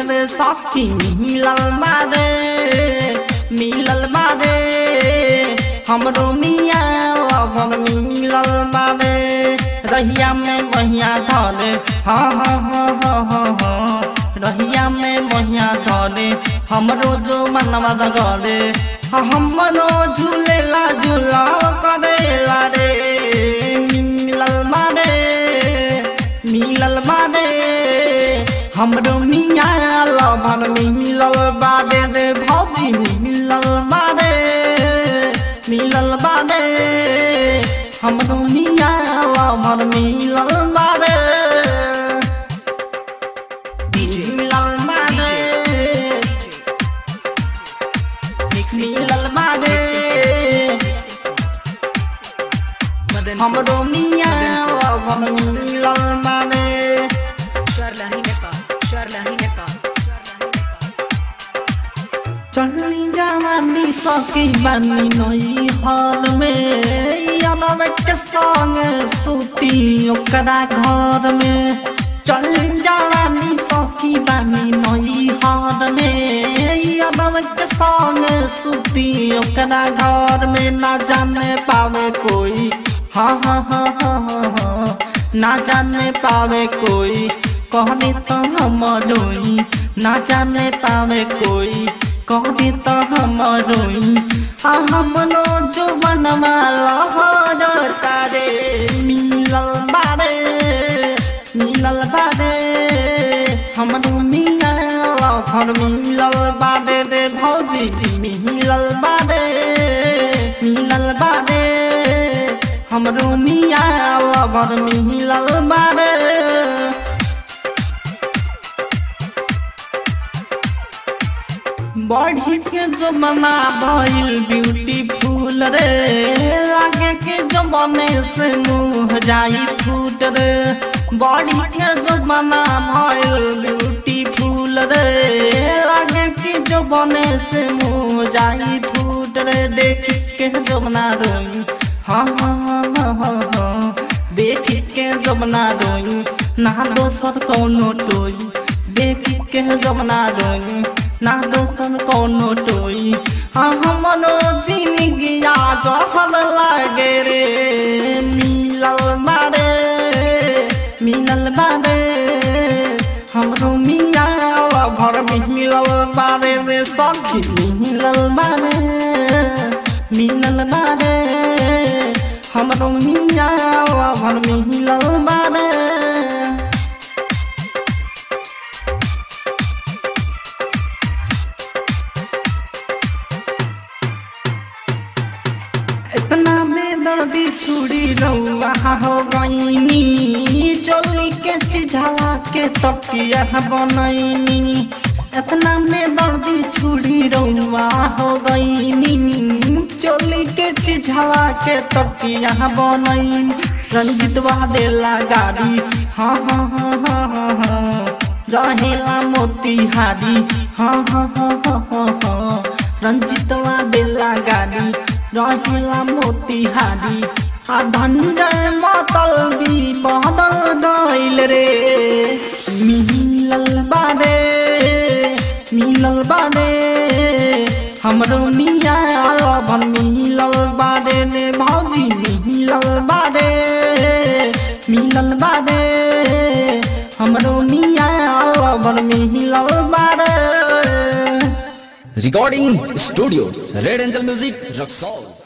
रे सखी मिलल बारे मिलल बारे हमरो मिया लवर मिलल बारे रहिया में बहिया धरे हाँ हाँ हाँ हाँ हाँ हाँ रहिया में बहिया धरे हमरो जो मनवा गरे हमरो झूलेला झूला करेला रे मिलल बारे मिलल बारे हमरो मिया लभर मिलल बारे रे भौजी मिलल बारे मिलल बारे हमरो मिया लभर मिलल बारे मिलल बारे मिलल बारे हमरो मिया लभर मिलल बारे Sharlahi Nepal, Sharlahi Nepal. चढ़ली जवानी सकी बानी नई हर में अनब के संग सूती ओकरा घर में चढ़ली जवानी सकी बानी नई हर में अनब के संग सूती ओकरा घर में ना जाने पावे कोई हाँ हाँ हाँ हाँ हाँ हाँ ना जाने पावे कोई कहने तो हम रोई ना जाने पावे कोई कहने तो हम रोई आ हमनो जो बनवा लहर तारे मिलल बारे मिलल बारे हमरो मिया लहर मिलल बारे रे भौजी मिलल बारे मिलल बारे हमरो मिया लहर मिलल बारे बढ़ी के जमाना भइल ब्यूटीफुल रे आगे के जमाने से मुँह जाई फूट रे बढ़ी के जमाना भइल ब्यूटीफुल रे आगे के जमाने से मुँह जाई फूट रे देख के जमना रोई हाँ हाँ हाँ हाँ हाँ हाँ देख के जमना रोई ना दोसर कौनो टोई देख के जमना रोई ना दोसर कौनो टोई हाँ हमनो जिंदगी जहर लागे रे मिलल बारे मिलल बारे हमरो मिया भर मिलल बारे रे सखी मिलल बारे मिलल बारे हमरो मिया भर मिलल बारे इतना बेदर्दी छुड़ी रउआ हो गईनी चोली के चिझावा के तकिया बनैनी इतना बेदर्दी छुड़ी रउआ हो गईनी चोली के चिझावा के तकिया बनैनी रंजितवा देला गाड़ी हाँ हाँ हाँ हाँ हाँ हाँ रहेला मोतिहारी हाँ हाँ हाँ हाँ हाँ हाँ रंजितवा देला गाड़ी रहेला मोतिहारी आ धनजय मतल भी बदल गइल रे मिलल बारे मिलल बारे हमरो मिया लभन मिलल बारे रे भौजी मिलल बारे मिलल बारे हमरो मिया लभन मिलल बारे Recording Studio Red Angel Music Rock Soul